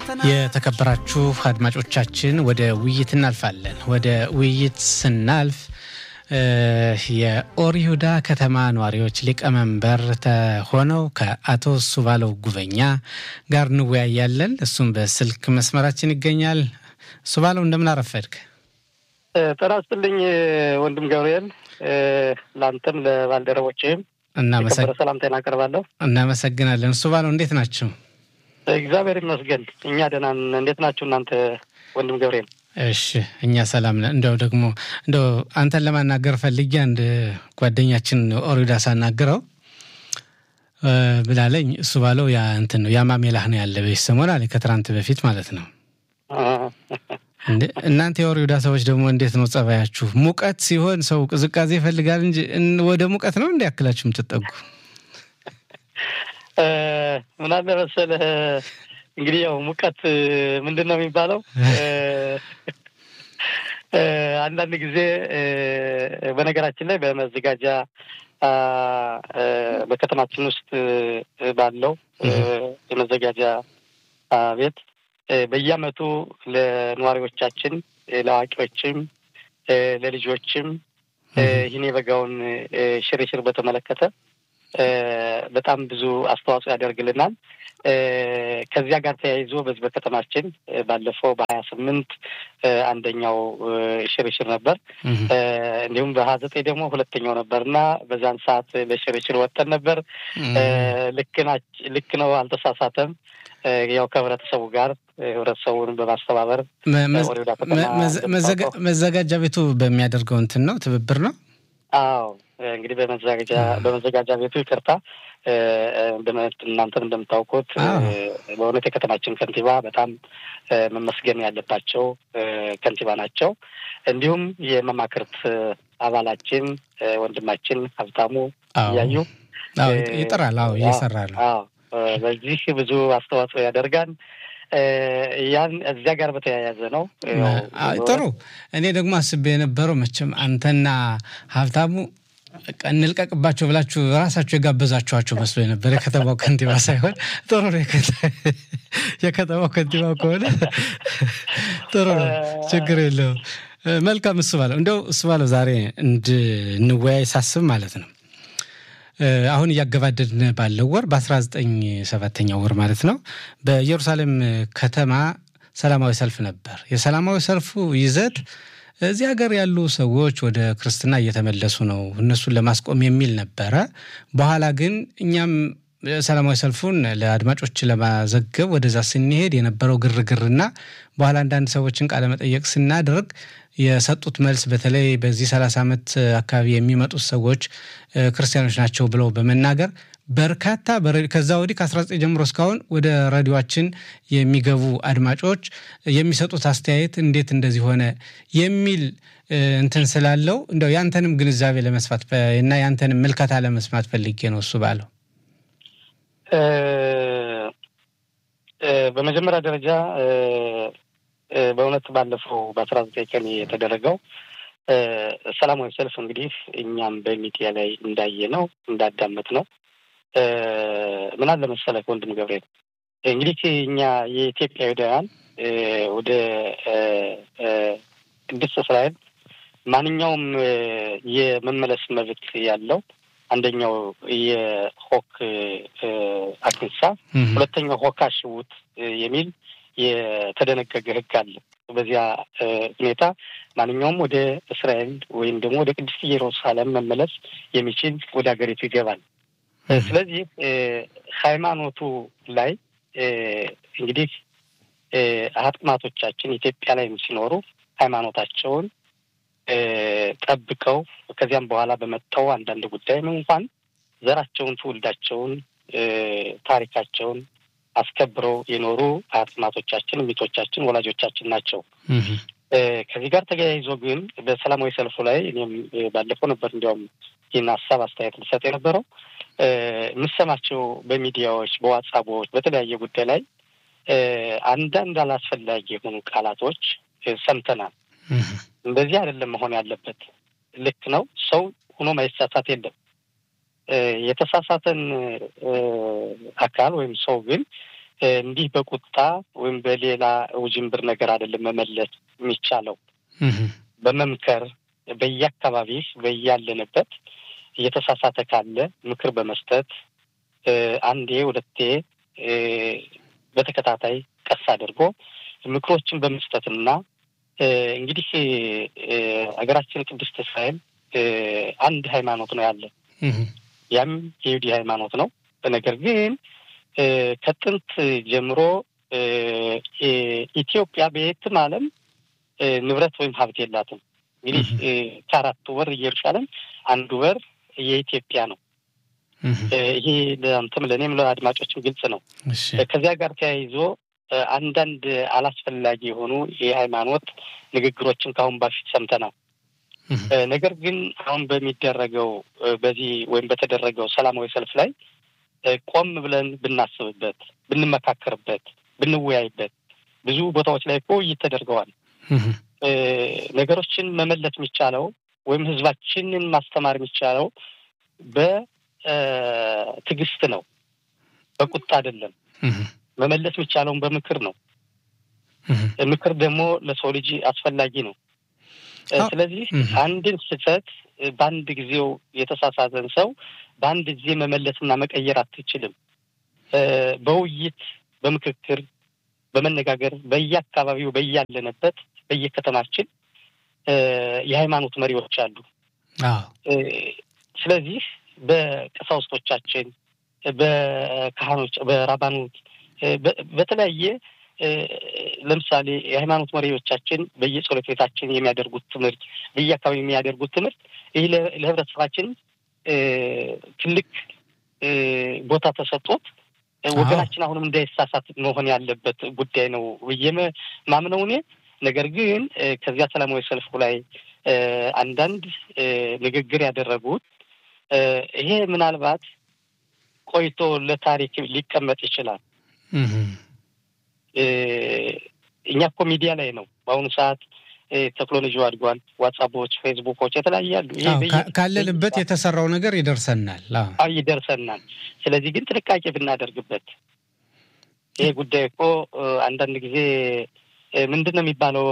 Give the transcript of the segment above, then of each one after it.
የተከበራችሁ አድማጮቻችን ወደ ውይይት እናልፋለን። ወደ ውይይት ስናልፍ የኦሪሁዳ ከተማ ነዋሪዎች ሊቀመንበር ሆነው ከአቶ ሱባለው ጉበኛ ጋር እንወያያለን። እሱም በስልክ መስመራችን ይገኛል። ሱባለው እንደምን አረፈድክ? ጤና ይስጥልኝ ወንድም ገብርኤል፣ ለአንተም ለባልደረቦችህም የከበረ ሰላምታዬን አቀርባለሁ። እናመሰግናለን። ሱባለው እንዴት ናቸው? እግዚአብሔር ይመስገን እኛ ደህና ነን። እንዴት ናችሁ እናንተ ወንድም ገብርኤል? እሺ እኛ ሰላም ነን። እንደው ደግሞ እንደው አንተን ለማናገር ፈልጌ አንድ ጓደኛችን ኦሪዳ ሳናግረው ብላለኝ። እሱ ባለው ያ እንትን ነው ያማሜላህ ነው ያለ በዚህ ሰሞን አለ ከትናንት በፊት ማለት ነው። እናንተ የኦሪዳ ሰዎች ደግሞ እንዴት ነው ጸባያችሁ? ሙቀት ሲሆን ሰው ቅዝቃዜ ይፈልጋል እንጂ ወደ ሙቀት ነው እንዲያክላችሁ የምትጠጉ ምን አለ መሰለህ እንግዲህ ያው ሙቀት ምንድን ነው የሚባለው? አንዳንድ ጊዜ በነገራችን ላይ በመዘጋጃ በከተማችን ውስጥ ባለው የመዘጋጃ ቤት በየዓመቱ ለነዋሪዎቻችን፣ ለአዋቂዎችም፣ ለልጆችም ይህን የበጋውን ሽርሽር በተመለከተ በጣም ብዙ አስተዋጽኦ ያደርግልናል። ከዚያ ጋር ተያይዞ በዚህ በከተማችን ባለፈው በሀያ ስምንት አንደኛው ሽርሽር ነበር። እንዲሁም በሀያ ዘጠኝ ደግሞ ሁለተኛው ነበር እና በዛን ሰዓት ለሽርሽር ወጥተን ነበር። ልክ ነው፣ አልተሳሳተም። ያው ከህብረተሰቡ ጋር ህብረተሰቡን በማስተባበር መዘጋጃ ቤቱ በሚያደርገው እንትን ነው ትብብር ነው። አዎ እንግዲህ በመዘጋጃ በመዘጋጃ ቤቱ ይቅርታ፣ እናንተም እንደምታውቁት በእውነት የከተማችን ከንቲባ በጣም መመስገን ያለባቸው ከንቲባ ናቸው። እንዲሁም የመማክርት አባላችን ወንድማችን ሀብታሙ እያዩ ይጥራል። አዎ እየሰራ ነው። አዎ በዚህ ብዙ አስተዋጽኦ ያደርጋል። ያን እዚያ ጋር በተያያዘ ነው። ጥሩ። እኔ ደግሞ አስቤ የነበረው መቼም አንተና ሀብታሙ እንልቀቅባቸው ብላችሁ ራሳችሁ የጋበዛችኋቸው መስሎ የነበረ የከተማው ከንቲባ ሳይሆን ጥሩ ነው። የከተማው ከንቲባ ከሆነ ጥሩ ነው፣ ችግር የለውም። መልካም። እሱ ባለው እንደው እሱ ባለው ዛሬ እንድንወያይ ሳስብ ማለት ነው አሁን እያገባደድን ባለው ወር በ19 ሰባተኛው ወር ማለት ነው በኢየሩሳሌም ከተማ ሰላማዊ ሰልፍ ነበር። የሰላማዊ ሰልፉ ይዘት እዚህ ሀገር ያሉ ሰዎች ወደ ክርስትና እየተመለሱ ነው፣ እነሱን ለማስቆም የሚል ነበረ። በኋላ ግን እኛም ሰላማዊ ሰልፉን ለአድማጮች ለማዘገብ ወደዛ ስንሄድ የነበረው ግርግርና በኋላ አንዳንድ ሰዎችን ቃለመጠየቅ ስናደርግ የሰጡት መልስ በተለይ በዚህ ሰላሳ ዓመት አካባቢ የሚመጡት ሰዎች ክርስቲያኖች ናቸው ብለው በመናገር በርካታ ከዛ ወዲህ ከ19 ጀምሮ እስካሁን ወደ ሬዲዮችን የሚገቡ አድማጮች የሚሰጡት አስተያየት እንዴት እንደዚህ ሆነ የሚል እንትን ስላለው እንደው ያንተንም ግንዛቤ ለመስፋት እና ያንተንም ምልከታ ለመስማት ፈልጌ ነው እሱ ባለው። በመጀመሪያ ደረጃ በእውነት ባለፈው በአስራ ዘጠኝ ቀን የተደረገው ሰላማዊ ሰልፍ እንግዲህ እኛም በሚዲያ ላይ እንዳየ ነው እንዳዳመጥ ነው ምን አለ መሰለህ ወንድም ገብርኤል እንግዲህ እኛ የኢትዮጵያውያን ወደ ቅድስት እስራኤል ማንኛውም የመመለስ መብት ያለው አንደኛው የሆክ አክንሳ፣ ሁለተኛው ሆካ ሽውት የሚል የተደነገገ ሕግ አለ። በዚያ ሁኔታ ማንኛውም ወደ እስራኤል ወይም ደግሞ ወደ ቅድስት ኢየሩሳሌም መመለስ የሚችል ወደ ሀገሪቱ ይገባል። ስለዚህ ሃይማኖቱ ላይ እንግዲህ አጥማቶቻችን ኢትዮጵያ ላይ ሲኖሩ ሃይማኖታቸውን ጠብቀው ከዚያም በኋላ በመጣው አንዳንድ ጉዳይም እንኳን ዘራቸውን፣ ትውልዳቸውን፣ ታሪካቸውን አስከብረው የኖሩ አጥማቶቻችን፣ ሚቶቻችን፣ ወላጆቻችን ናቸው። ከዚህ ጋር ተያይዞ ግን በሰላማዊ ሰልፉ ላይ እኔም ባለፈው ነበር እንዲያውም ይህን ሀሳብ አስተያየት ልሰጥ የነበረው የምሰማቸው በሚዲያዎች፣ በዋትሳቦች፣ በተለያየ ጉዳይ ላይ አንዳንድ አላስፈላጊ የሆኑ ቃላቶች ሰምተናል። እንደዚህ አይደለም መሆን ያለበት። ልክ ነው። ሰው ሆኖ ማይሳሳት የለም። የተሳሳተን አካል ወይም ሰው ግን እንዲህ በቁጣ ወይም በሌላ ውዥንብር ነገር አይደለም መመለስ የሚቻለው። በመምከር በየአካባቢህ በያለንበት እየተሳሳተ ካለ ምክር በመስጠት አንዴ ሁለቴ በተከታታይ ቀስ አድርጎ ምክሮችን በመስጠትና እንግዲህ ሀገራችን ቅድስት እስራኤል አንድ ሃይማኖት ነው ያለ፣ ያም የይሁዲ ሃይማኖት ነው። ነገር ግን ከጥንት ጀምሮ ኢትዮጵያ በየትም ዓለም ንብረት ወይም ሀብት የላትም። እንግዲህ ከአራቱ በር ኢየሩሳሌም አንዱ በር የኢትዮጵያ ነው። ይሄ ለአንተም ለእኔም ለአድማጮችም ግልጽ ነው። ከዚያ ጋር ተያይዞ አንዳንድ አላስፈላጊ የሆኑ የሃይማኖት ንግግሮችን ከአሁን በፊት ሰምተናል። ነገር ግን አሁን በሚደረገው በዚህ ወይም በተደረገው ሰላማዊ ሰልፍ ላይ ቆም ብለን ብናስብበት፣ ብንመካከርበት፣ ብንወያይበት ብዙ ቦታዎች ላይ እኮ ውይይት ተደርገዋል። ነገሮችን መመለስ የሚቻለው ወይም ህዝባችንን ማስተማር የሚቻለው በትዕግስት ነው፣ በቁጣ አይደለም። መመለስ የሚቻለውን በምክር ነው። ምክር ደግሞ ለሰው ልጅ አስፈላጊ ነው። ስለዚህ አንድን ስህተት በአንድ ጊዜው የተሳሳተን ሰው በአንድ ጊዜ መመለስና መቀየር አትችልም። በውይይት በምክክር በመነጋገር በየአካባቢው በያለንበት በየከተማችን የሃይማኖት መሪዎች አሉ። ስለዚህ በቀሳውስቶቻችን፣ በካህኖች፣ በራባኖች በተለያየ ለምሳሌ የሃይማኖት መሪዎቻችን በየጸሎት ቤታችን የሚያደርጉት ትምህርት፣ በየአካባቢ የሚያደርጉት ትምህርት ይህ ለህብረተሰባችን ትልቅ ቦታ ተሰጥቶት ወገናችን አሁንም እንዳይሳሳት መሆን ያለበት ጉዳይ ነው ብዬ ማምነው እኔ። ነገር ግን ከዚያ ሰላማዊ ሰልፉ ላይ አንዳንድ ንግግር ያደረጉት ይሄ ምናልባት ቆይቶ ለታሪክ ሊቀመጥ ይችላል። እኛ እኮ ሚዲያ ላይ ነው በአሁኑ ሰዓት ቴክኖሎጂው አድጓል። ዋትሳፖች፣ ፌስቡኮች የተለያዩ አሉ። ካለንበት የተሰራው ነገር ይደርሰናል ይደርሰናል። ስለዚህ ግን ጥንቃቄ ብናደርግበት ይሄ ጉዳይ እኮ አንዳንድ ጊዜ ምንድን ነው የሚባለው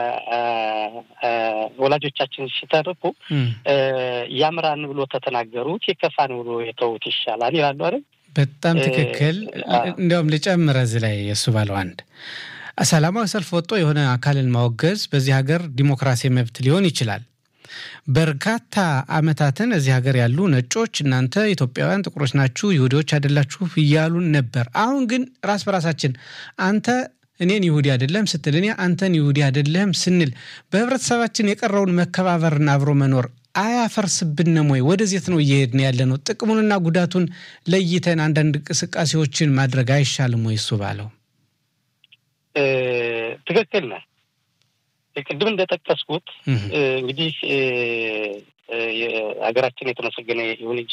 በወላጆቻችን ሲተርኩ ያምራን ብሎ ተተናገሩት የከፋን ብሎ የተዉት ይሻላል ይላሉ አይደል? በጣም ትክክል። እንዲያውም ልጨምር እዚህ ላይ የእሱ ባለው አንድ ሰላማዊ ሰልፍ ወጥቶ የሆነ አካልን ማወገዝ በዚህ ሀገር ዲሞክራሲ መብት ሊሆን ይችላል። በርካታ ዓመታትን እዚህ ሀገር ያሉ ነጮች እናንተ ኢትዮጵያውያን ጥቁሮች ናችሁ፣ ይሁዲዎች አይደላችሁ እያሉን ነበር። አሁን ግን ራስ በራሳችን አንተ እኔን ይሁዲ አይደለም ስትል እኔ አንተን ይሁዲ አይደለም ስንል በህብረተሰባችን የቀረውን መከባበርና አብሮ መኖር አያፈርስብንም ወይ? ወደዜት ነው እየሄድን ያለ ነው? ጥቅሙንና ጉዳቱን ለይተን አንዳንድ እንቅስቃሴዎችን ማድረግ አይሻልም ወይ? እሱ ባለው ትክክል ነህ። ቅድም እንደጠቀስኩት እንግዲህ ሀገራችን የተመሰገነ ይሁን እንጂ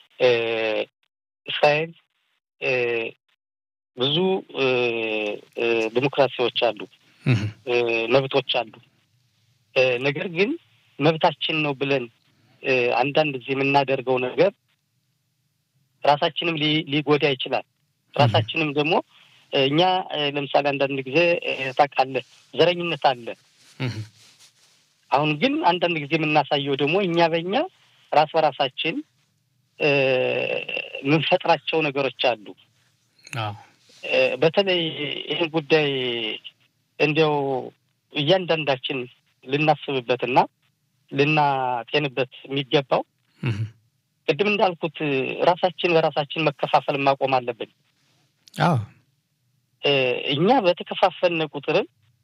እስራኤል ብዙ ዲሞክራሲዎች አሉ፣ መብቶች አሉ። ነገር ግን መብታችን ነው ብለን አንዳንድ ጊዜ የምናደርገው ነገር ራሳችንም ሊጎዳ ይችላል። ራሳችንም ደግሞ እኛ ለምሳሌ አንዳንድ ጊዜ ታውቃለህ፣ ዘረኝነት አለ። አሁን ግን አንዳንድ ጊዜ የምናሳየው ደግሞ እኛ በእኛ ራስ በራሳችን የምንፈጥራቸው ነገሮች አሉ። በተለይ ይህን ጉዳይ እንዲያው እያንዳንዳችን ልናስብበትና ልናጤንበት የሚገባው ቅድም እንዳልኩት ራሳችን በራሳችን መከፋፈል ማቆም አለብን። እኛ በተከፋፈልነ ቁጥርም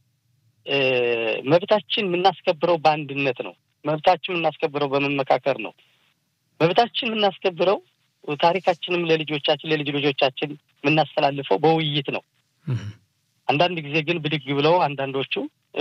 መብታችን የምናስከብረው በአንድነት ነው። መብታችን የምናስከብረው በመመካከር ነው። መብታችን የምናስከብረው ታሪካችንም ለልጆቻችን ለልጅ ልጆቻችን የምናስተላልፈው በውይይት ነው። አንዳንድ ጊዜ ግን ብድግ ብለው አንዳንዶቹ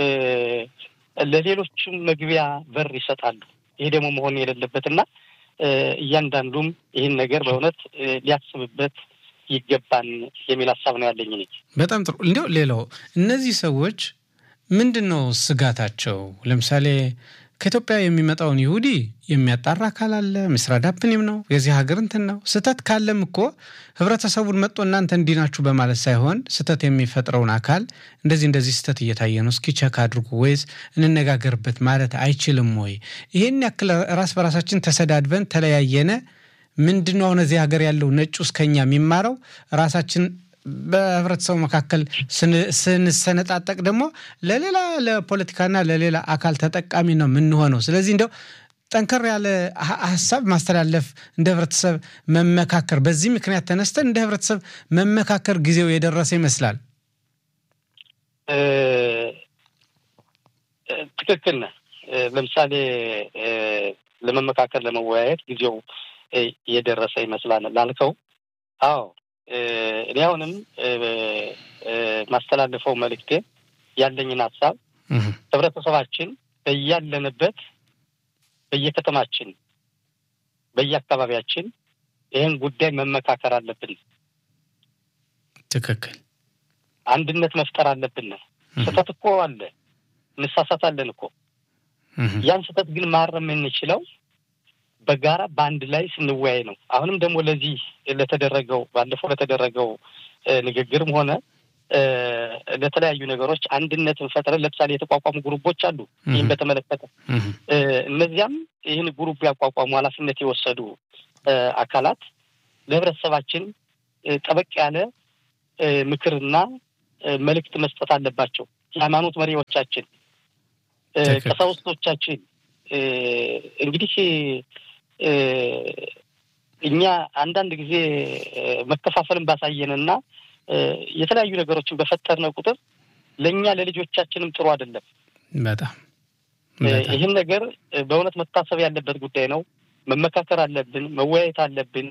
ለሌሎቹም መግቢያ በር ይሰጣሉ። ይሄ ደግሞ መሆን የሌለበትና እያንዳንዱም ይህን ነገር በእውነት ሊያስብበት ይገባን የሚል ሀሳብ ነው ያለኝ። እኔ በጣም ጥሩ። እንዲያው ሌላው እነዚህ ሰዎች ምንድን ነው ስጋታቸው? ለምሳሌ ከኢትዮጵያ የሚመጣውን ይሁዲ የሚያጣራ አካል አለ። ምስራ ዳፕኒም ነው የዚህ ሀገር እንትን ነው። ስህተት ካለም እኮ ህብረተሰቡን መጥቶ እናንተ እንዲህ ናችሁ በማለት ሳይሆን ስህተት የሚፈጥረውን አካል እንደዚህ እንደዚህ ስህተት እየታየ ነው፣ እስኪ ቸክ አድርጉ ወይስ እንነጋገርበት ማለት አይችልም ወይ? ይህን ያክል ራስ በራሳችን ተሰዳድበን ተለያየነ ምንድን ነው አሁን እዚህ ሀገር ያለው ነጩ እስከኛ የሚማረው ራሳችን በህብረተሰቡ መካከል ስንሰነጣጠቅ ደግሞ ለሌላ ለፖለቲካና ለሌላ አካል ተጠቃሚ ነው የምንሆነው። ስለዚህ እንደው ጠንከር ያለ ሀሳብ ማስተላለፍ እንደ ህብረተሰብ መመካከር፣ በዚህ ምክንያት ተነስተን እንደ ህብረተሰብ መመካከር ጊዜው የደረሰ ይመስላል። ትክክል ነህ። ለምሳሌ ለመመካከር ለመወያየት ጊዜው የደረሰ ይመስላል ላልከው፣ አዎ እኔ አሁንም ማስተላለፈው መልእክቴ ያለኝን ሀሳብ ህብረተሰባችን በያለንበት በየከተማችን በየአካባቢያችን ይህን ጉዳይ መመካከር አለብን። ትክክል። አንድነት መፍጠር አለብን። ስህተት እኮ አለ፣ እንሳሳታለን እኮ። ያን ስህተት ግን ማረም የምንችለው በጋራ በአንድ ላይ ስንወያይ ነው። አሁንም ደግሞ ለዚህ ለተደረገው ባለፈው ለተደረገው ንግግርም ሆነ ለተለያዩ ነገሮች አንድነትን ፈጥረን ለምሳሌ የተቋቋሙ ግሩፖች አሉ። ይህም በተመለከተ እነዚያም ይህን ግሩፕ ያቋቋሙ ኃላፊነት የወሰዱ አካላት ለህብረተሰባችን ጠበቅ ያለ ምክርና መልእክት መስጠት አለባቸው። የሃይማኖት መሪዎቻችን፣ ቀሳውስቶቻችን እንግዲህ እኛ አንዳንድ ጊዜ መከፋፈልን ባሳየንና የተለያዩ ነገሮችን በፈጠርነው ቁጥር ለእኛ ለልጆቻችንም ጥሩ አይደለም። በጣም ይህን ነገር በእውነት መታሰብ ያለበት ጉዳይ ነው። መመካከር አለብን፣ መወያየት አለብን።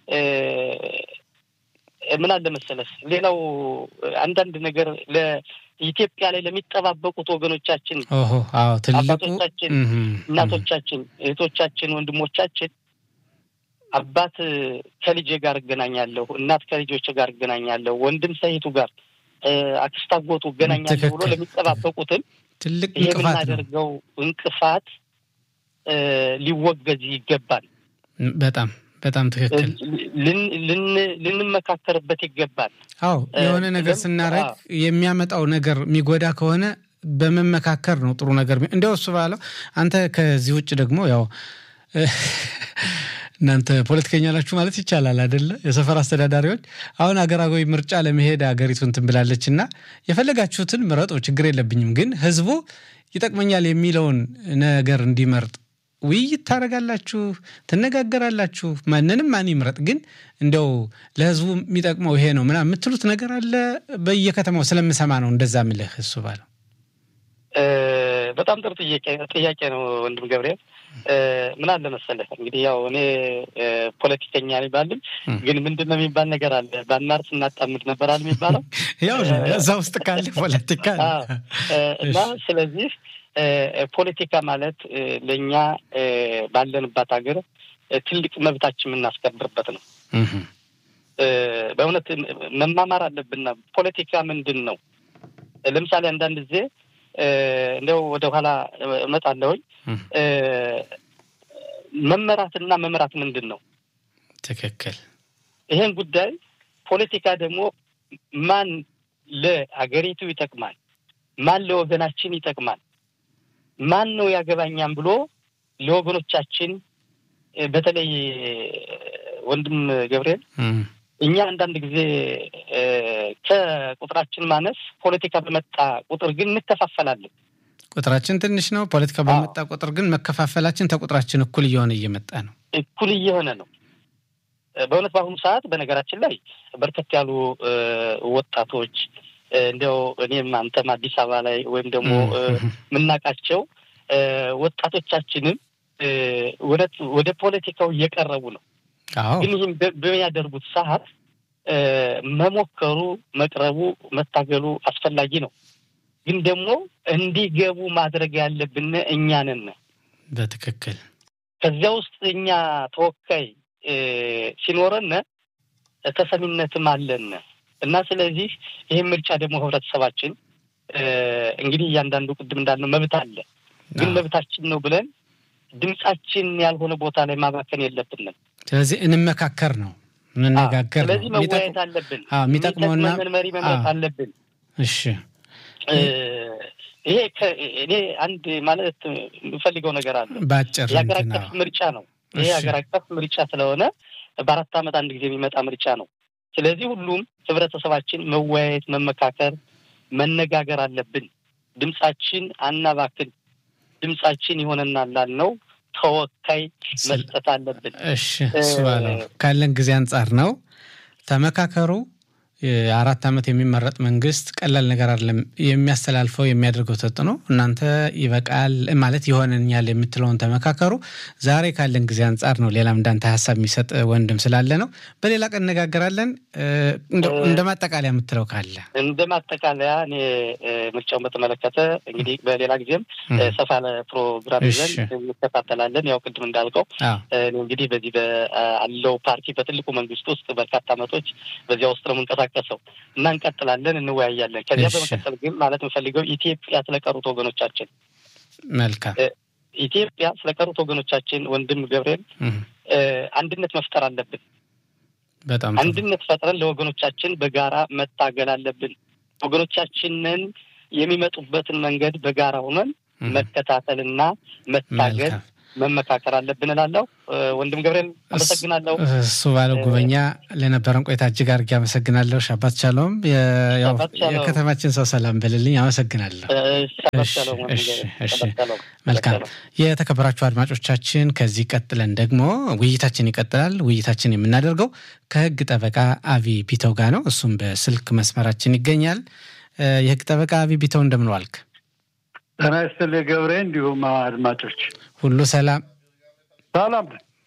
ምን አለ መሰለህ፣ ሌላው አንዳንድ ነገር ለኢትዮጵያ ላይ ለሚጠባበቁት ወገኖቻችን፣ አባቶቻችን፣ እናቶቻችን፣ እህቶቻችን፣ ወንድሞቻችን አባት ከልጄ ጋር እገናኛለሁ፣ እናት ከልጆች ጋር እገናኛለሁ፣ ወንድም ሰይቱ ጋር አክስት አጎቱ እገናኛለሁ ብሎ ለሚጠባበቁትም ትልቅ የምናደርገው እንቅፋት ሊወገዝ ይገባል። በጣም በጣም ትክክል። ልንመካከርበት ይገባል። አዎ የሆነ ነገር ስናረግ የሚያመጣው ነገር የሚጎዳ ከሆነ በመመካከር ነው ጥሩ ነገር። እንዲያው እሱ ባለው አንተ ከዚህ ውጭ ደግሞ ያው እናንተ ፖለቲከኛ ናችሁ ማለት ይቻላል አይደለ? የሰፈር አስተዳዳሪዎች አሁን አገራዊ ምርጫ ለመሄድ አገሪቱ እንትን ብላለች እና የፈለጋችሁትን ምረጡ፣ ችግር የለብኝም። ግን ህዝቡ ይጠቅመኛል የሚለውን ነገር እንዲመርጥ ውይይት ታደርጋላችሁ፣ ትነጋገራላችሁ። ማንንም ማን ይምረጥ፣ ግን እንደው ለህዝቡ የሚጠቅመው ይሄ ነው ምናምን የምትሉት ነገር አለ? በየከተማው ስለምሰማ ነው እንደዛ ምልህ እሱ ባለው። በጣም ጥሩ ጥያቄ ነው ወንድም ገብርኤል። ምን አለ መሰለህ እንግዲህ ያው እኔ ፖለቲከኛ ባልም ግን ምንድን ነው የሚባል ነገር አለ። ባናር ስናጣምድ ነበራል የሚባለው ያው እዛ ውስጥ ካለ ፖለቲካ እና ስለዚህ ፖለቲካ ማለት ለእኛ ባለንባት ሀገር ትልቅ መብታችን የምናስከብርበት ነው። በእውነት መማማር አለብና ፖለቲካ ምንድን ነው? ለምሳሌ አንዳንድ ጊዜ እንደው ወደ ኋላ እመጣለሁኝ። መመራትና መምራት ምንድን ነው? ትክክል። ይሄን ጉዳይ ፖለቲካ ደግሞ ማን ለአገሪቱ ይጠቅማል፣ ማን ለወገናችን ይጠቅማል፣ ማን ነው ያገባኛም ብሎ ለወገኖቻችን በተለይ ወንድም ገብርኤል እኛ አንዳንድ ጊዜ ከቁጥራችን ማነስ ፖለቲካ በመጣ ቁጥር ግን እንከፋፈላለን። ቁጥራችን ትንሽ ነው። ፖለቲካ በመጣ ቁጥር ግን መከፋፈላችን ተቁጥራችን እኩል እየሆነ እየመጣ ነው። እኩል እየሆነ ነው። በእውነት በአሁኑ ሰዓት በነገራችን ላይ በርከት ያሉ ወጣቶች እንዲያው እኔም አንተም አዲስ አበባ ላይ ወይም ደግሞ የምናውቃቸው ወጣቶቻችንም እውነት ወደ ፖለቲካው እየቀረቡ ነው። ግን ይህም በሚያደርጉት ሰዓት መሞከሩ፣ መቅረቡ፣ መታገሉ አስፈላጊ ነው። ግን ደግሞ እንዲገቡ ማድረግ ያለብን እኛ ነን። በትክክል ከዚያ ውስጥ እኛ ተወካይ ሲኖረን ተሰሚነትም አለን እና ስለዚህ ይህም ምርጫ ደግሞ ህብረተሰባችን እንግዲህ እያንዳንዱ ቅድም እንዳልነው መብት አለ። ግን መብታችን ነው ብለን ድምጻችን ያልሆነ ቦታ ላይ ማባከን የለብንም። ስለዚህ እንመካከር ነው እንነጋገር ነው። ስለዚህ መወያየት አለብን። የሚጠቅመውና መሪ መምረጥ አለብን። እሺ ይሄ እኔ አንድ ማለት የምፈልገው ነገር አለ። በአጭር የሀገር አቀፍ ምርጫ ነው። ይሄ የሀገር አቀፍ ምርጫ ስለሆነ በአራት ዓመት አንድ ጊዜ የሚመጣ ምርጫ ነው። ስለዚህ ሁሉም ህብረተሰባችን መወያየት፣ መመካከር፣ መነጋገር አለብን። ድምጻችን አናባክን። ድምጻችን ይሆነናል ላልነው ተወካይ መስጠት አለብን። እሺ እሱ ባለው ካለን ጊዜ አንጻር ነው። ተመካከሩ። የአራት ዓመት የሚመረጥ መንግስት ቀላል ነገር አይደለም የሚያስተላልፈው የሚያደርገው ተጽዕኖ። እናንተ ይበቃል ማለት ይሆነኛል የምትለውን ተመካከሩ። ዛሬ ካለን ጊዜ አንጻር ነው። ሌላም እንዳንተ ሀሳብ የሚሰጥ ወንድም ስላለ ነው። በሌላ ቀን እነጋገራለን። እንደ ማጠቃለያ የምትለው ካለ እንደ ማጠቃለያ እኔ ምርጫውን በተመለከተ እንግዲህ በሌላ ጊዜም ሰፋ ያለ ፕሮግራም ይዘን እንከታተላለን። ያው ቅድም እንዳልከው እንግዲህ በዚህ በአለው ፓርቲ በትልቁ መንግስት ውስጥ በርካታ ዓመቶች በዚያ ውስጥ ነው የምንቀሳቀሰው እና እንቀጥላለን፣ እንወያያለን። ከዚያ በመቀጠል ግን ማለት የምፈልገው ኢትዮጵያ ስለቀሩት ወገኖቻችን መልካም ኢትዮጵያ ስለቀሩት ወገኖቻችን ወንድም ገብርኤል አንድነት መፍጠር አለብን። በጣም አንድነት ፈጥረን ለወገኖቻችን በጋራ መታገል አለብን። ወገኖቻችንን የሚመጡበትን መንገድ በጋራ ሆነን መከታተልና መታገል መመካከር አለብን እላለሁ። ወንድም ገብርኤል አመሰግናለሁ። እሱ ባለው ጉበኛ ለነበረን ቆይታ እጅግ አድርጌ አመሰግናለሁ። ሻባት ቻለውም የከተማችን ሰው ሰላም በልልኝ። አመሰግናለሁ። መልካም የተከበራችሁ አድማጮቻችን፣ ከዚህ ቀጥለን ደግሞ ውይይታችን ይቀጥላል። ውይይታችን የምናደርገው ከህግ ጠበቃ አቢ ቢተው ጋር ነው። እሱም በስልክ መስመራችን ይገኛል። የህግ ጠበቃ አቢ ቢተው እንደምን ዋልክ? ጤና ይስጥልኝ ገብሬ፣ እንዲሁም አድማጮች ሁሉ ሰላም ሰላም።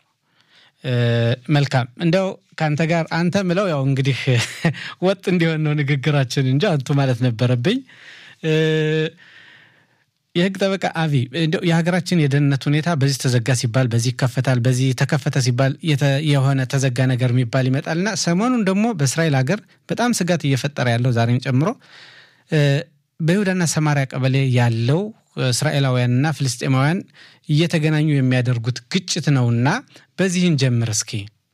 መልካም እንደው ከአንተ ጋር አንተ ምለው ያው እንግዲህ ወጥ እንዲሆን ነው ንግግራችን እንጂ አንቱ ማለት ነበረብኝ። የህግ ጠበቃ አቢ እንደው የሀገራችን የደህንነት ሁኔታ በዚህ ተዘጋ ሲባል በዚህ ይከፈታል፣ በዚህ ተከፈተ ሲባል የሆነ ተዘጋ ነገር የሚባል ይመጣልና ሰሞኑን ደግሞ በእስራኤል ሀገር በጣም ስጋት እየፈጠረ ያለው ዛሬን ጨምሮ በይሁዳና ሰማሪያ ቀበሌ ያለው እስራኤላውያንና ፍልስጤማውያን እየተገናኙ የሚያደርጉት ግጭት ነውና በዚህን ጀምር እስኪ።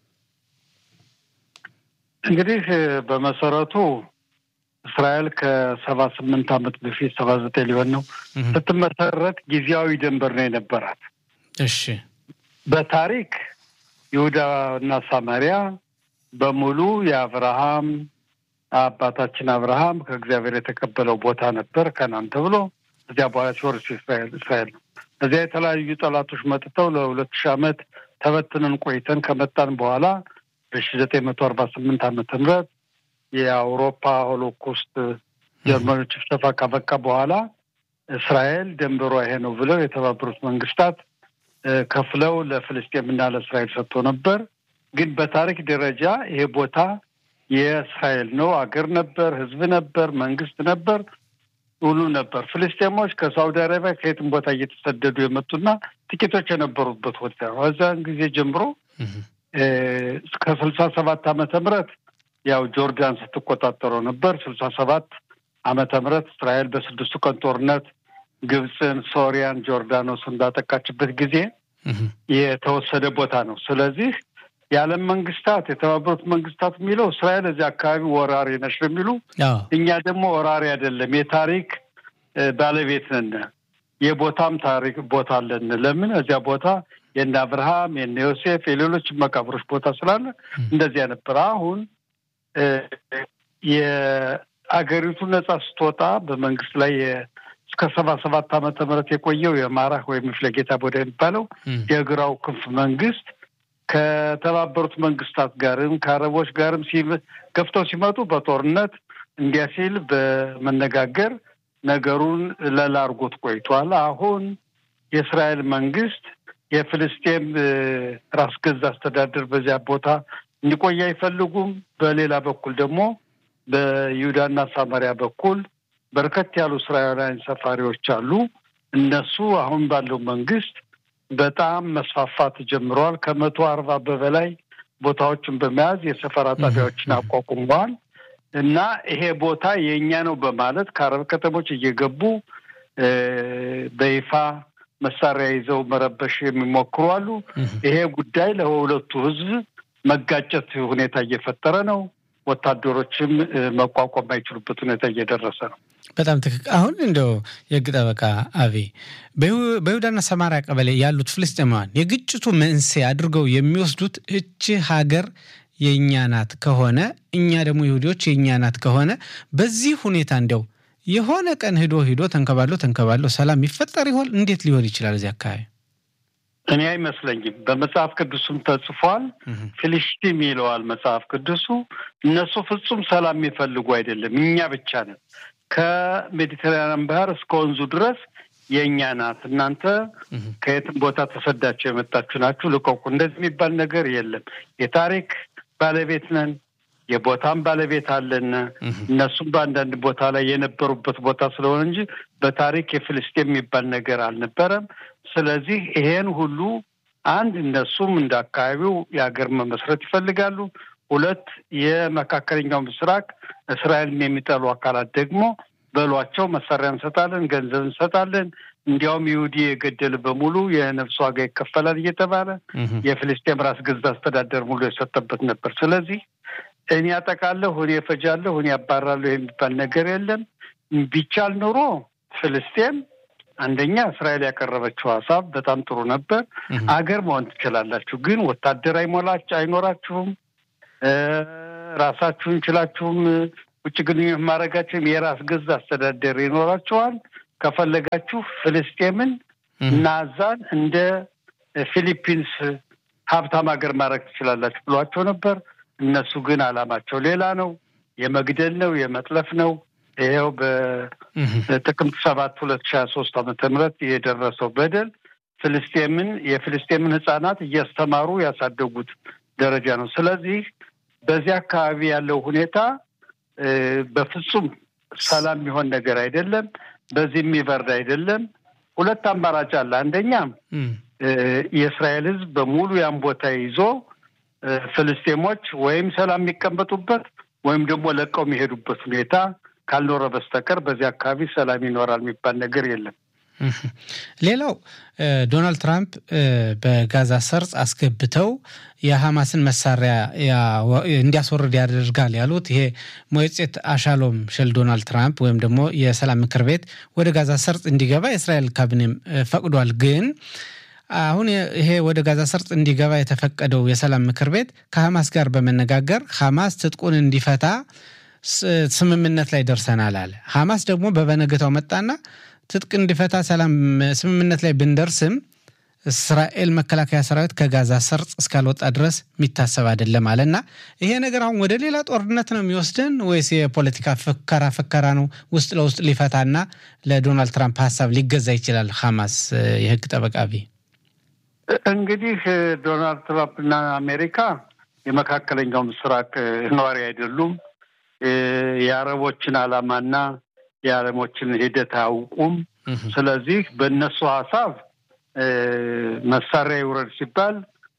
እንግዲህ በመሰረቱ እስራኤል ከሰባ ስምንት ዓመት በፊት ሰባ ዘጠኝ ሊሆን ነው ስትመሰረት ጊዜያዊ ድንበር ነው የነበራት። እሺ በታሪክ ይሁዳና ሳማሪያ በሙሉ የአብርሃም አባታችን አብርሃም ከእግዚአብሔር የተቀበለው ቦታ ነበር ከናን ተብሎ እዚያ በኋላ ሲወርስ እስራኤል ነው። እዚያ የተለያዩ ጠላቶች መጥተው ለሁለት ሺህ ዓመት ተበትነን ቆይተን ከመጣን በኋላ በሺ ዘጠኝ መቶ አርባ ስምንት ዓመተ ምህረት የአውሮፓ ሆሎኮስት ጀርመኖች ጭፍጨፋ ካበቃ በኋላ እስራኤል ደንበሯ ይሄ ነው ብለው የተባበሩት መንግስታት ከፍለው ለፍልስጤምና ለእስራኤል ሰጥቶ ነበር። ግን በታሪክ ደረጃ ይሄ ቦታ የእስራኤል ነው። አገር ነበር፣ ህዝብ ነበር፣ መንግስት ነበር፣ ሁሉ ነበር። ፍልስጤሞች ከሳውዲ አረቢያ ከየትም ቦታ እየተሰደዱ የመጡና ጥቂቶች የነበሩበት ቦታ ነው። እዛን ጊዜ ጀምሮ እስከ ስልሳ ሰባት ዓመተ ምህረት ያው ጆርዳን ስትቆጣጠረው ነበር። ስልሳ ሰባት ዓመተ ምህረት እስራኤል በስድስቱ ቀን ጦርነት ግብፅን፣ ሶሪያን፣ ጆርዳኖስን ባጠቃችበት ጊዜ የተወሰደ ቦታ ነው። ስለዚህ የዓለም መንግስታት የተባበሩት መንግስታት የሚለው እስራኤል እዚህ አካባቢ ወራሪ ነች ነው የሚሉ፣ እኛ ደግሞ ወራሪ አይደለም የታሪክ ባለቤት ነን፣ የቦታም ታሪክ ቦታ አለን። ለምን እዚያ ቦታ የነ አብርሃም የነ ዮሴፍ የሌሎች መቃብሮች ቦታ ስላለ እንደዚያ ነበር። አሁን የአገሪቱ ነጻ ስትወጣ በመንግስት ላይ እስከ ሰባ ሰባት ዓመተ ምህረት የቆየው የማራህ ወይም ፍለጌታ ቦዳ የሚባለው የግራው ክንፍ መንግስት ከተባበሩት መንግስታት ጋርም ከአረቦች ጋርም ገፍተው ሲመጡ በጦርነት እንዲያ ሲል በመነጋገር ነገሩን ለላ አድርጎት ቆይቷል። አሁን የእስራኤል መንግስት የፍልስጤም ራስ ገዝ አስተዳደር በዚያ ቦታ እንዲቆይ አይፈልጉም። በሌላ በኩል ደግሞ በይሁዳና ሳማሪያ በኩል በርከት ያሉ እስራኤላውያን ሰፋሪዎች አሉ። እነሱ አሁን ባለው መንግስት በጣም መስፋፋት ጀምረዋል። ከመቶ አርባ በበላይ ቦታዎችን በመያዝ የሰፈራ ጣቢያዎችን አቋቁመዋል እና ይሄ ቦታ የእኛ ነው በማለት ከአረብ ከተሞች እየገቡ በይፋ መሳሪያ ይዘው መረበሽ የሚሞክሩ አሉ። ይሄ ጉዳይ ለሁለቱ ህዝብ መጋጨት ሁኔታ እየፈጠረ ነው። ወታደሮችም መቋቋም የማይችሉበት ሁኔታ እየደረሰ ነው። በጣም ትክክል። አሁን እንደው የህግ ጠበቃ አቤ በይሁዳና ሰማሪያ ቀበሌ ያሉት ፍልስጤማውያን የግጭቱ መንስኤ አድርገው የሚወስዱት እቺ ሀገር የእኛ ናት ከሆነ እኛ ደግሞ ይሁዲዎች የእኛ ናት ከሆነ በዚህ ሁኔታ እንዲያው የሆነ ቀን ሂዶ ሂዶ ተንከባሎ ተንከባሎ ሰላም ይፈጠር ይሆን? እንዴት ሊሆን ይችላል? እዚህ አካባቢ እኔ አይመስለኝም። በመጽሐፍ ቅዱስም ተጽፏል። ፊልስጢም ይለዋል መጽሐፍ ቅዱሱ። እነሱ ፍጹም ሰላም የሚፈልጉ አይደለም፣ እኛ ብቻ ነን። ከሜዲተራንያን ባህር እስከ ወንዙ ድረስ የእኛ ናት። እናንተ ከየትም ቦታ ተሰዳችሁ የመጣችሁ ናችሁ፣ ልቀቁ። እንደዚህ የሚባል ነገር የለም። የታሪክ ባለቤት ነን፣ የቦታም ባለቤት አለን። እነሱም በአንዳንድ ቦታ ላይ የነበሩበት ቦታ ስለሆነ እንጂ በታሪክ የፍልስጤም የሚባል ነገር አልነበረም። ስለዚህ ይሄን ሁሉ አንድ እነሱም እንደ አካባቢው የሀገር መመስረት ይፈልጋሉ። ሁለት የመካከለኛው ምስራቅ እስራኤልን የሚጠሉ አካላት ደግሞ በሏቸው መሳሪያ እንሰጣለን፣ ገንዘብ እንሰጣለን፣ እንዲያውም ይሁዲ የገደል በሙሉ የነፍስ ዋጋ ይከፈላል እየተባለ የፍልስጤም ራስ ገዝ አስተዳደር ሙሉ የሰጠበት ነበር። ስለዚህ እኔ ያጠቃለሁ፣ እኔ እፈጃለሁ፣ እኔ ያባራለሁ የሚባል ነገር የለም። ቢቻል ኑሮ ፍልስጤም አንደኛ እስራኤል ያቀረበችው ሀሳብ በጣም ጥሩ ነበር። አገር መሆን ትችላላችሁ፣ ግን ወታደር አይሞላች አይኖራችሁም። ራሳችሁን ችላችሁም ውጭ ግንኙነት ማድረጋችሁም የራስ ገዝ አስተዳደር ይኖራችኋል። ከፈለጋችሁ ፍልስጤምን እና አዛን እንደ ፊሊፒንስ ሀብታም ሀገር ማድረግ ትችላላችሁ ብሏቸው ነበር። እነሱ ግን አላማቸው ሌላ ነው። የመግደል ነው፣ የመጥለፍ ነው። ይኸው በጥቅምት ሰባት ሁለት ሺ ሀያ ሶስት ዓመተ ምህረት የደረሰው በደል ፍልስጤምን የፍልስጤምን ህጻናት እያስተማሩ ያሳደጉት ደረጃ ነው። ስለዚህ በዚህ አካባቢ ያለው ሁኔታ በፍጹም ሰላም የሚሆን ነገር አይደለም። በዚህ የሚበርድ አይደለም። ሁለት አማራጭ አለ። አንደኛ የእስራኤል ህዝብ በሙሉ ያን ቦታ ይዞ ፍልስጤሞች ወይም ሰላም የሚቀመጡበት ወይም ደግሞ ለቀው የሚሄዱበት ሁኔታ ካልኖረ በስተቀር በዚህ አካባቢ ሰላም ይኖራል የሚባል ነገር የለም። ሌላው ዶናልድ ትራምፕ በጋዛ ሰርጽ አስገብተው የሐማስን መሳሪያ እንዲያስወርድ ያደርጋል ያሉት ይሄ ሞየጼት አሻሎም ሸል ዶናልድ ትራምፕ ወይም ደግሞ የሰላም ምክር ቤት ወደ ጋዛ ሰርጽ እንዲገባ የእስራኤል ካቢኔም ፈቅዷል። ግን አሁን ይሄ ወደ ጋዛ ሰርጥ እንዲገባ የተፈቀደው የሰላም ምክር ቤት ከሐማስ ጋር በመነጋገር ሐማስ ትጥቁን እንዲፈታ ስምምነት ላይ ደርሰናል አለ። ሐማስ ደግሞ በበነገታው መጣና ትጥቅ እንዲፈታ ሰላም ስምምነት ላይ ብንደርስም እስራኤል መከላከያ ሰራዊት ከጋዛ ሰርጥ እስካልወጣ ድረስ የሚታሰብ አይደለም አለና ይሄ ነገር አሁን ወደ ሌላ ጦርነት ነው የሚወስደን ወይስ የፖለቲካ ፍከራ ፍከራ ነው? ውስጥ ለውስጥ ሊፈታና ለዶናልድ ትራምፕ ሀሳብ ሊገዛ ይችላል ሐማስ? የህግ ጠበቃ ቢ እንግዲህ ዶናልድ ትራምፕ እና አሜሪካ የመካከለኛው ምስራቅ ነዋሪ አይደሉም። የአረቦችን ዓላማና የዓለሞችን ሂደት አያውቁም። ስለዚህ በእነሱ ሀሳብ መሳሪያ ይውረድ ሲባል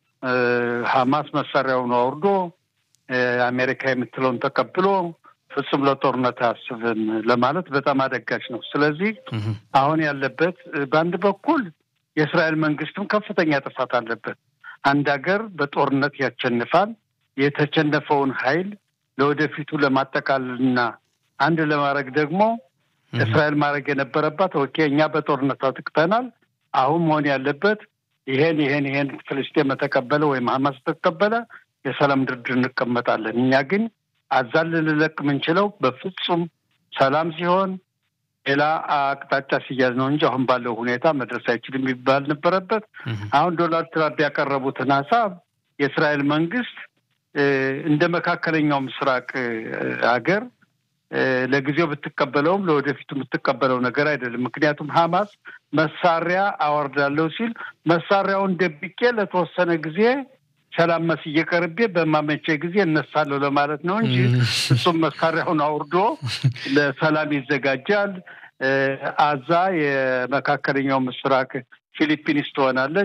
ሐማስ መሳሪያውን አውርዶ አሜሪካ የምትለውን ተቀብሎ ፍጹም ለጦርነት አያስብም ለማለት በጣም አደጋች ነው። ስለዚህ አሁን ያለበት በአንድ በኩል የእስራኤል መንግስትም ከፍተኛ ጥፋት አለበት። አንድ ሀገር በጦርነት ያሸንፋል። የተሸነፈውን ኃይል ለወደፊቱ ለማጠቃለልና አንድ ለማድረግ ደግሞ እስራኤል ማድረግ የነበረባት ኦኬ፣ እኛ በጦርነት አጥቅተናል። አሁን መሆን ያለበት ይሄን ይሄን ይሄን ፍልስጤም ተቀበለ ወይም ሐማስ ተቀበለ፣ የሰላም ድርድር እንቀመጣለን። እኛ ግን አዛን ልንለቅ የምንችለው በፍጹም ሰላም ሲሆን ሌላ አቅጣጫ ሲያዝ ነው እንጂ አሁን ባለው ሁኔታ መድረስ አይችልም የሚባል ነበረበት። አሁን ዶናልድ ትራምፕ ያቀረቡትን ሀሳብ የእስራኤል መንግስት እንደ መካከለኛው ምስራቅ ሀገር ለጊዜው ብትቀበለውም ለወደፊቱ የምትቀበለው ነገር አይደለም። ምክንያቱም ሐማስ መሳሪያ አወርዳለሁ ሲል መሳሪያውን ደብቄ ለተወሰነ ጊዜ ሰላም መስዬ ቀርቤ በማመቼ ጊዜ እነሳለሁ ለማለት ነው እንጂ እሱም መሳሪያውን አውርዶ ለሰላም ይዘጋጃል። አዛ የመካከለኛው ምስራቅ ፊሊፒንስ ትሆናለች።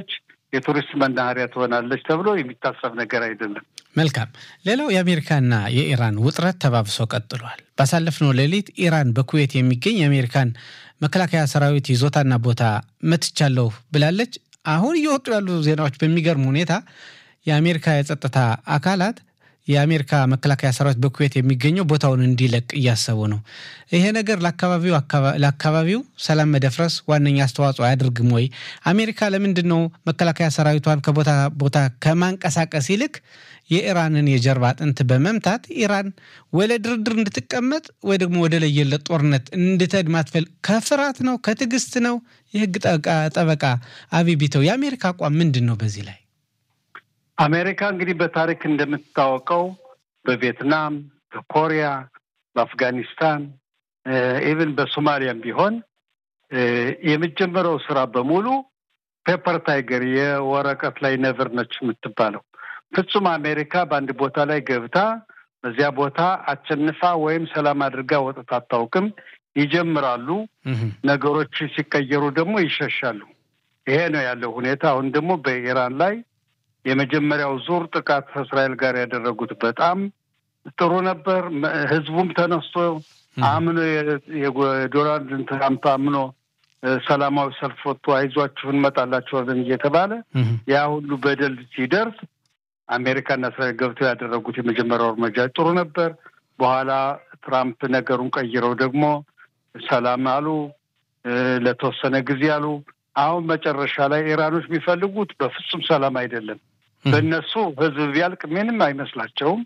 የቱሪስት መናኸሪያ ትሆናለች ተብሎ የሚታሰብ ነገር አይደለም። መልካም። ሌላው የአሜሪካና የኢራን ውጥረት ተባብሶ ቀጥሏል። ባሳለፍነው ሌሊት ኢራን በኩዌት የሚገኝ የአሜሪካን መከላከያ ሰራዊት ይዞታና ቦታ መትቻለሁ ብላለች። አሁን እየወጡ ያሉ ዜናዎች በሚገርም ሁኔታ የአሜሪካ የጸጥታ አካላት የአሜሪካ መከላከያ ሰራዊት በኩዌት የሚገኘው ቦታውን እንዲለቅ እያሰቡ ነው። ይሄ ነገር ለአካባቢው ሰላም መደፍረስ ዋነኛ አስተዋጽኦ አያደርግም ወይ? አሜሪካ ለምንድን ነው መከላከያ ሰራዊቷን ከቦታ ቦታ ከማንቀሳቀስ ይልቅ የኢራንን የጀርባ አጥንት በመምታት ኢራን ወደ ድርድር እንድትቀመጥ ወይ ደግሞ ወደ ለየለት ጦርነት እንድትሄድ ማትፈል ከፍርሃት ነው? ከትዕግስት ነው? የህግ ጠበቃ አብይ ቢተው የአሜሪካ አቋም ምንድን ነው በዚህ ላይ? አሜሪካ እንግዲህ በታሪክ እንደምትታወቀው በቪየትናም፣ በኮሪያ፣ በአፍጋኒስታን ኢቭን በሶማሊያም ቢሆን የመጀመሪያው ስራ በሙሉ ፔፐር ታይገር የወረቀት ላይ ነብር ነች የምትባለው። ፍጹም አሜሪካ በአንድ ቦታ ላይ ገብታ በዚያ ቦታ አሸንፋ ወይም ሰላም አድርጋ ወጥታ አታውቅም። ይጀምራሉ፣ ነገሮች ሲቀየሩ ደግሞ ይሸሻሉ። ይሄ ነው ያለው ሁኔታ። አሁን ደግሞ በኢራን ላይ የመጀመሪያው ዙር ጥቃት ከእስራኤል ጋር ያደረጉት በጣም ጥሩ ነበር። ህዝቡም ተነስቶ አምኖ የዶናልድ ትራምፕ አምኖ ሰላማዊ ሰልፍ ወጥቶ አይዟችሁ እንመጣላችኋለን እየተባለ ያ ሁሉ በደል ሲደርስ አሜሪካና እስራኤል ገብተው ያደረጉት የመጀመሪያው እርምጃ ጥሩ ነበር። በኋላ ትራምፕ ነገሩን ቀይረው ደግሞ ሰላም አሉ፣ ለተወሰነ ጊዜ አሉ። አሁን መጨረሻ ላይ ኢራኖች የሚፈልጉት በፍጹም ሰላም አይደለም። በእነሱ ህዝብ ቢያልቅ ምንም አይመስላቸውም።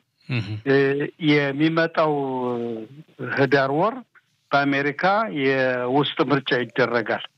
የሚመጣው ህዳር ወር በአሜሪካ የውስጥ ምርጫ ይደረጋል።